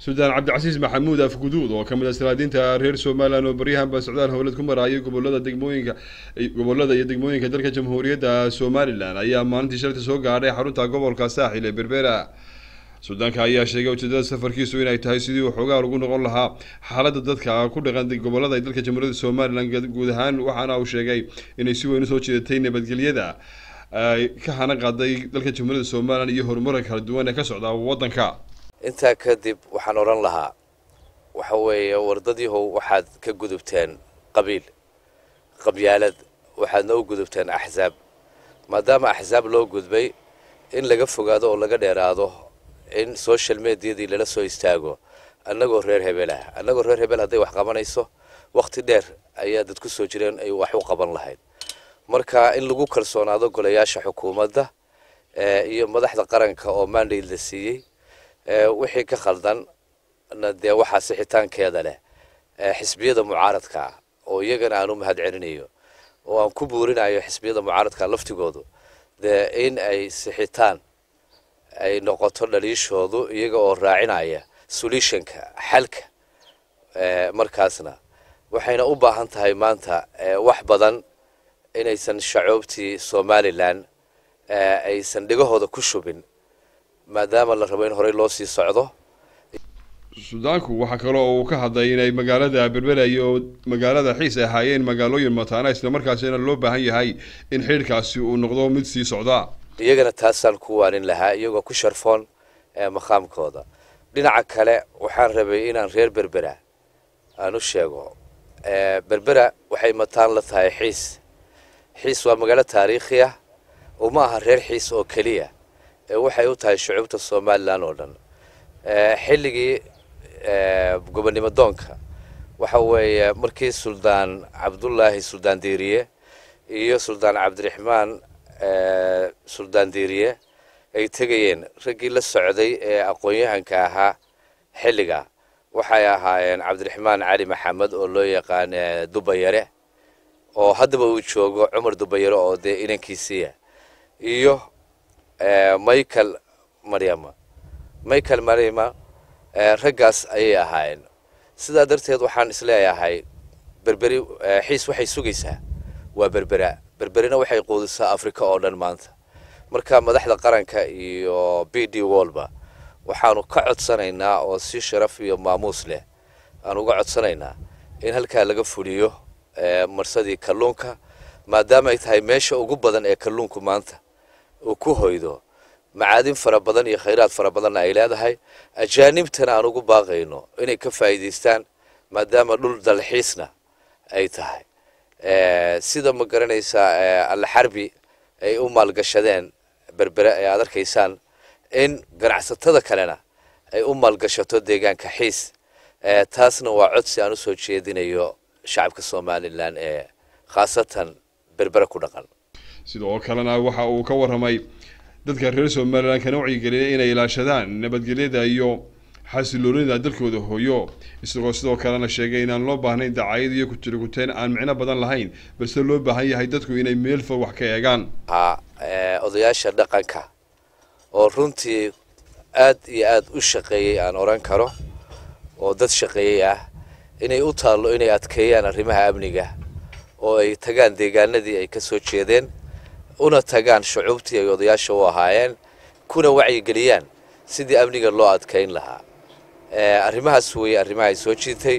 suldaan cabdicasiis maxamuud afguduud oo ka mid ah salaadiinta reer somalilan oo baryahanba socdaal howlad ku maraayay gobolada degmooyinka gobolada iyo degmooyinka dalka jamhuuriyadda somalilan ayaa maalintii shalta soo gaadhay xarunta gobolka saaxil ee berbera suldaanka ayaa sheegay ujeedada safarkiisu inay tahay sidii uu xoogaa ugu noqon lahaa xaaladda dadka ku dhaqan gobolada ee dalka jamhuuriyadda somalilan guud ahaan waxaana uu sheegay inay si weyn usoo jeedatay nabadgelyada ay ka hana qaaday dalka jamhuuriyadda somalilan iyo horumarka kala duwan ee ka socda waddanka intaa kadib waxaan odhan lahaa waxa weeye wardadiihow waxaad ka gudubteen qabiil qabyaalad waxaadna u gudubteen axsaab maadaama axsaab loo gudbay in laga fogaado oo laga dheeraado in social mediadii lala soo istaago annagoo reer hebel ah annagoo reer hebel hadday wax qabanayso wakhti dheer ayaa dad ku soo jireen ay wax u qaban lahayd marka in lagu kalsoonaado golayaasha xukuumadda iyo madaxda qaranka oo mandate la siiyey wixii ka khaldan dee waxaa sixitaankeeda leh xisbiyada mucaaradka ah oo iyagana aan u mahad celinayo oo aan ku buurinayo xisbiyada mucaaradka laftigoodu dee in ay sixitaan ay noqoto dhaliishoodu iyaga oo raacinaya solutionka xalka markaasna waxayna u baahan tahay maanta wax badan inaysan shacoobtii somalilan aysan dhigahooda ku shubin maadaama la rabo in horey loo sii socdo suudaanku waxaa kale oo uu ka hadlay inay magaalada berbera iyo magaalada xiis ay ahaayeen magaalooyin mataana islamarkaasina loo baahan yahay in xidhiirkaasi uu noqdo mid sii socda iyagana taasaan ku waanin lahaa iyagoo ku sharfoon maqaamkooda dhinaca kale waxaan rabay inaan reer berbera aan u sheego berbera waxay mataan la tahay xiis xiis waa magaalo taariikhi ah oo ma aha reer xiis oo keliya waxay u tahay shucuubta somalilan oo dhan xilligii gobonnimo doonka waxa weeye markii suldaan cabdullaahi suldaan diiriye iyo suldaan cabdiraxmaan suldaan diiriye ay tegayeen raggii la socday ee aqoon-yahanka ahaa xilliga waxay ahaayeen cabdiraxmaan cali maxamed oo loo yaqaan dubayare oo haddaba uu joogo cumar dubayare oo dee inankiisiiya iyo michael maryama michael maryama raggaas ayay ahaayeen sidaa darteed waxaan isleeyahay berberi xiis waxay sugaysaa waa berbera berberina waxay quudisaa africa oo dhan maanta marka madaxda qaranka iyo b d wolba waxaanu ka codsanaynaa oo si sharaf iyo maamuus leh aan uga codsanaynaa in halkaa laga fuliyo marsadii kalluunka maadaama ay tahay meesha ugu badan ee kalluunku maanta uu ku hoydo macaadin fara badan iyo khayraad fara badanna ay leedahay ajaanibtana aan ugu baaqayno inay ka faa'iidaystaan maadaama dhul dalxiisna ay tahay sida ma garanaysaa allaxarbi ay u maalgashadeen berbere ee aad arkaysaan in ganacsatada kalena ay u maalgashato deegaanka xiis taasna waa codsi aan usoo jeedinayo shacabka somalilan ee khaasatan berbere ku dhaqan sidoo kalena waxa uu ka warramay dadka reer somalilan kana wacyigeliyay inay ilaashadaan nabadgelyada iyo xasiloonida dalkooda hooyo isagoo sidoo kalena sheegay inaan loo baahnayn dacayad iyo kujiriguteen aan micno badan lahayn balse loo baahan yahay dadku inay meel fog wax ka eegaan odayaasha dhaqanka oo runtii aad iyo aad u shaqeeyey aan odhan karo oo dad shaqeeyey ah inay u taallo inay adkeeyaan arrimaha amniga oo ay tagaan deegaanadii ay ka soo jeedeen una tagaan shucuubtii ay odayaasha u ahaayeen kuna wacyigeliyaan sidii amniga loo adkayn lahaa arrimahaas weeye arrimaha ay soo jiitay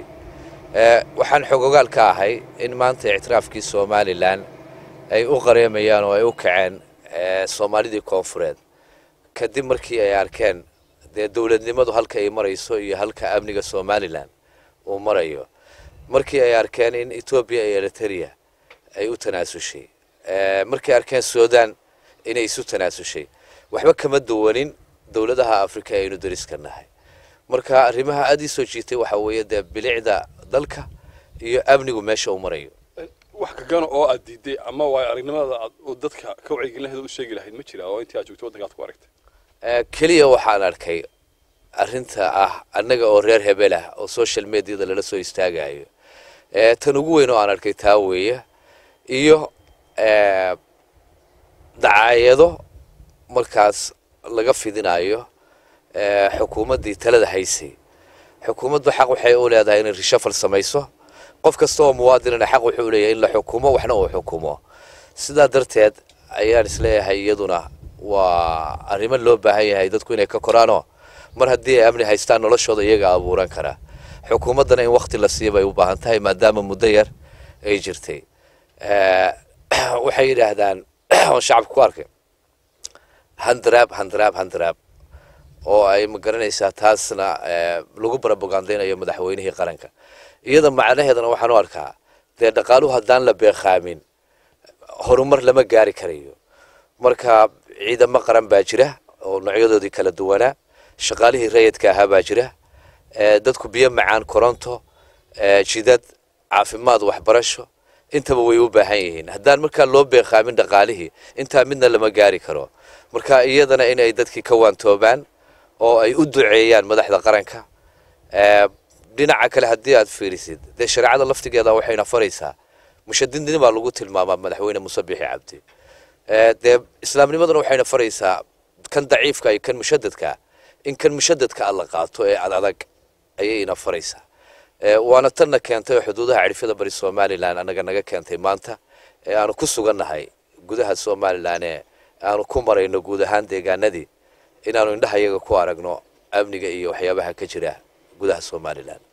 waxaan xogogaal ka ahay in maanta ictiraafkii somalilan ay u qareemayaan oo ay u kaceen soomaalidii koonfureed kadib markii ay arkeen dee dowladnimadu halka ay marayso iyo halka amniga somalilan uu marayo markii ay arkeen in etoobiya iyo eriteria ay u tanaasushay markay arkeen sudan inay isu tanaasushay waxba kama duwanin dowladaha africa ee aynu dariska nahay marka arrimaha aada ii soo jiitay waxaa weeye dee bilicda dalka iyo amnigu meesha uu marayo wax kagana oo aad diiday ama waay aragnimada aad dadka ka wacyigelin lahayd u sheegi lahayd ma jira oo intii aad joogtay waddanka aad ku aragtay keliya waxaan arkay arrinta ah annaga oo reer hebel ah oo social mediada lala soo istaagayo tan ugu weyn oo aan arkay taa weeye iyo dacaayado markaas laga fidinayo xukuumaddii talada haysay xukuumaddu xaq waxay u leedahay inay rishafal samayso qof kasta oo muwaadinana xaq wuxuu leeyahay in la xukumo waxna uu xukumo sidaa darteed ayaan isleeyahay iyaduna waa arrimo loo baahan yahay dadku inay ka koraanoo mar haddii ay amni haystaan noloshooda iyaga abuuran kara xukuumaddana in wakti la siiya bay u baahan tahay maadaama muddo yar ay jirtay waxay yidhaahdaan oo shacabka ku arkay handraab handraab handraab oo ay ma garanaysaa taasna lagu barabogandaynayo madaxweynihii qaranka iyada macnaheedana waxaan u arkaa dee dhaqaaluhu haddaan la beeqaamin horumar lama gaari karayo marka ciidamo qaran baa jira oo noocyadoodii kala duwanaa shaqaalihii rayidka ahaa baa jira dadku biyo macaan koronto jidad caafimaad waxbarasho intaba way u baahan yihiin haddaan markaa loo beeqaamin dhaqaalihii intaa midna lama gaari karo marka iyadana inay dadkii ka waantoobaan oo ay u duceeyaan madaxda qaranka dhinaca kale haddii aad fiirisid dee shareecada laftigeeda waxayna faraysaa mushadidnimo baa lagu tilmaamaa madaxweyne muuse bixi cabdi dee islaamnimaduna waxayna faraysaa kan daciifka iyo kan mushadadka in kan mushadadka a la qaato ee adadag ayayna faraysaa waana tanna keentay oo xuduudaha cidhifyada bari somalilan anaga naga keentay maanta ee aanu ku sugannahay gudaha somalilan ee aanu ku marayno guud ahaan deegaanadii inaanu indhaha iyaga ku aragno amniga iyo waxyaabaha ka jira gudaha somalilan